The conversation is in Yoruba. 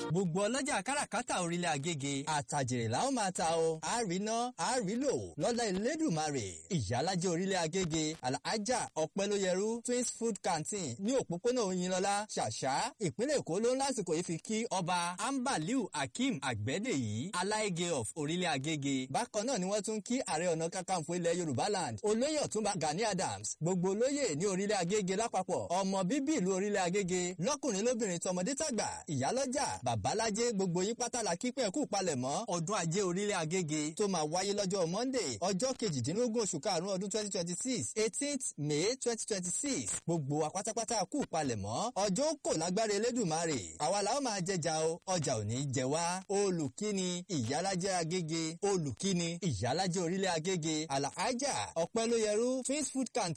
gbogbo ọlọ́jà káràkátà orílẹ̀ agége àtàjèrè làwọn máa ta o àríná àrílò lọ́lá Elédùmarè ìyálájẹ́ orílẹ̀ agége alhaja ọ̀pẹ́lóyẹrú twins food canteen ní òpópónà Oyinlọ́lá ṣàṣà ìpínlẹ̀ Èkó ló ń lásìkò yìí fi kí ọba ambaliu akeem àgbẹ̀dẹ̀yí aláìgé of orílẹ̀ agége bákan náà ni wọ́n tún kí ààrẹ ọ̀nà kakanfò ilẹ̀ Yorùbá land olóyè ọ̀túnba Gani Adams gbogbo olóyè ní orílẹ̀ agége lápapọ̀ ọmọ bíbí ìlú orílẹ̀ agége lọ́kùnrin lóbìnrin tọmọdé tàgbà ìyálọ́jà babalájé gbogbo yín pátá la kí pẹ́ kú palẹ̀mọ́ ọdún ajé orílẹ̀ agége tó máa wáyé lọ́jọ́ monday ọjọ́ kejìdínlógún oṣù karùn-ún ọdún twenty twenty six eighteenth may twenty twenty six gbogbo wa pátápátá kú palẹ̀mọ́ ọjọ́ kò lágbára elédùnmarè àwa làwọn máa jẹjà o ọjà ò ní jẹ wá olùkíni ìyálàjẹ agége olùkíni ìyálàjẹ orílẹ̀ agége àlàájà ọ̀pẹ́lóyẹrú twins food canteen